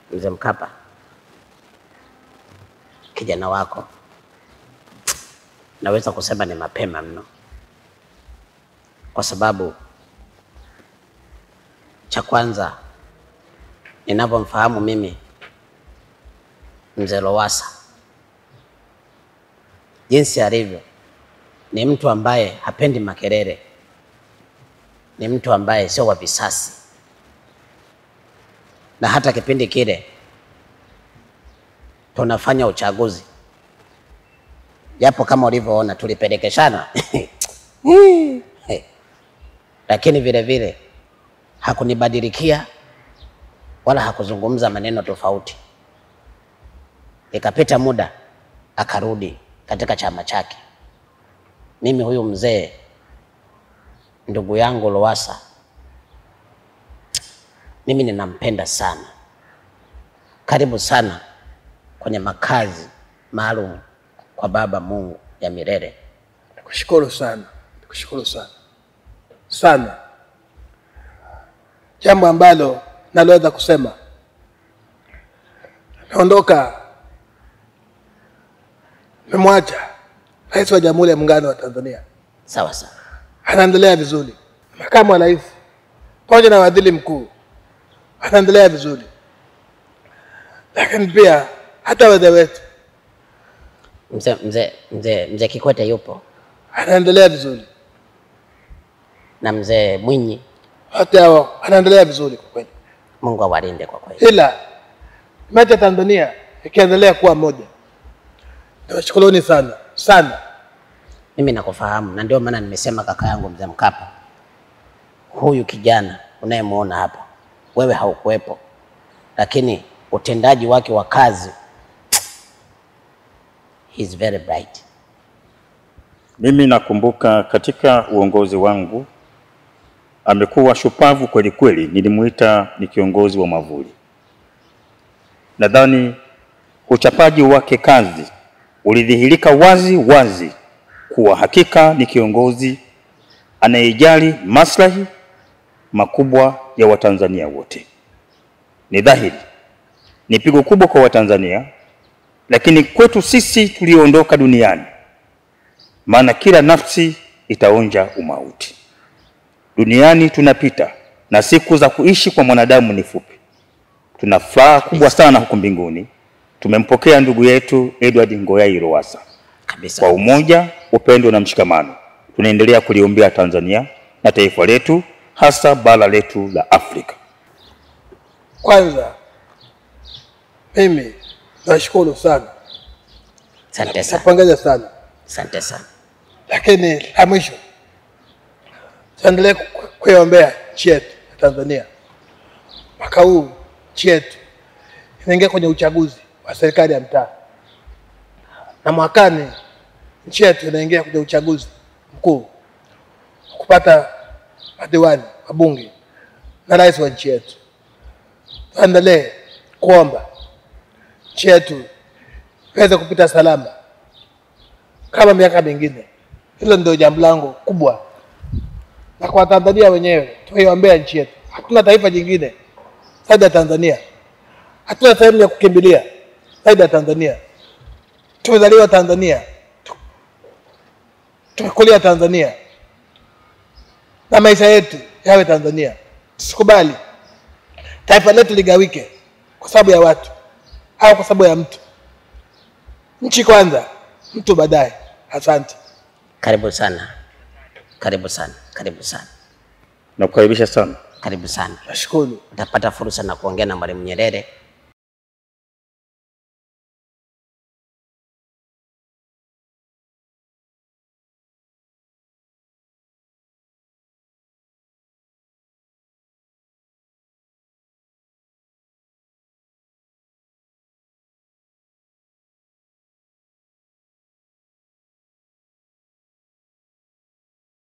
Mzee Mkapa, kijana wako naweza kusema ni mapema mno, kwa sababu cha kwanza ninavyomfahamu mimi mzee Lowassa jinsi alivyo, ni mtu ambaye hapendi makelele, ni mtu ambaye sio wa visasi, na hata kipindi kile tunafanya uchaguzi, japo kama ulivyoona tulipelekeshana lakini vile vile hakunibadilikia wala hakuzungumza maneno tofauti. Ikapita muda akarudi katika chama chake. Mimi huyu mzee ndugu yangu Lowassa, mimi ninampenda sana. Karibu sana kwenye makazi maalum kwa Baba Mungu ya milele. Nikushukuru sana, nikushukuru sana sana. Jambo ambalo naloweza kusema, naondoka, memwacha Rais wa Jamhuri ya Muungano wa Tanzania, Sawa sawa, anaendelea vizuri. Makamu wa Rais pamoja na Waziri Mkuu anaendelea vizuri, lakini pia hata wazee wetu mzee mzee mzee mzee Kikwete yupo anaendelea vizuri, na mzee Mwinyi, wote hao anaendelea vizuri kwa kweli. Mungu awalinde kwa kweli. ila mecha Tanzania ikiendelea kuwa moja. Nawashukuruni sana sana. Mimi nakufahamu na ndio maana nimesema kaka yangu mzee Mkapa, huyu kijana unayemwona hapa, wewe haukuwepo, lakini utendaji wake wa kazi he is very bright. Mimi nakumbuka katika uongozi wangu amekuwa shupavu kweli kweli, nilimuita ni kiongozi wa mavuli. Nadhani uchapaji wake kazi ulidhihirika wazi wazi kuwa hakika ni kiongozi anayejali maslahi makubwa ya Watanzania wote. Ni dhahiri ni pigo kubwa kwa Watanzania, lakini kwetu sisi tulioondoka duniani maana kila nafsi itaonja umauti. Duniani tunapita na siku za kuishi kwa mwanadamu ni fupi. Tuna furaha kubwa sana huku mbinguni, tumempokea ndugu yetu Edward Ngoyai Lowassa. Kabisa. Kwa umoja, upendo na mshikamano, tunaendelea kuliombea Tanzania na taifa letu, hasa bara letu la Afrika. Kwanza mimi nashukuru sana, Asante sana, napongeza sana, asante sana. lakini la mwisho tuendelee ku- kuiombea nchi yetu ya Tanzania. Mwaka huu nchi yetu inaingia kwenye uchaguzi wa serikali ya mtaa, na mwakani nchi yetu inaingia kwenye uchaguzi mkuu wa kupata madiwani, wabunge na rais wa nchi yetu. Tuendelee kuomba nchi yetu iweze kupita salama kama miaka mingine. Hilo ndio jambo langu kubwa, na kwa Tanzania wenyewe tuiombea nchi yetu. Hatuna taifa jingine zaidi ya Tanzania, hatuna sehemu ya kukimbilia zaidi ya Tanzania. Tumezaliwa Tanzania, tu- tumekulia Tanzania na maisha yetu yawe Tanzania. Tusikubali taifa letu ligawike kwa sababu ya watu au kwa sababu ya mtu. Nchi kwanza, mtu baadaye. Asante. Karibu sana, karibu sana, karibu sana, Nakukaribisha sana. karibu sana. Nashukuru. Utapata fursa na kuongea na Mwalimu Nyerere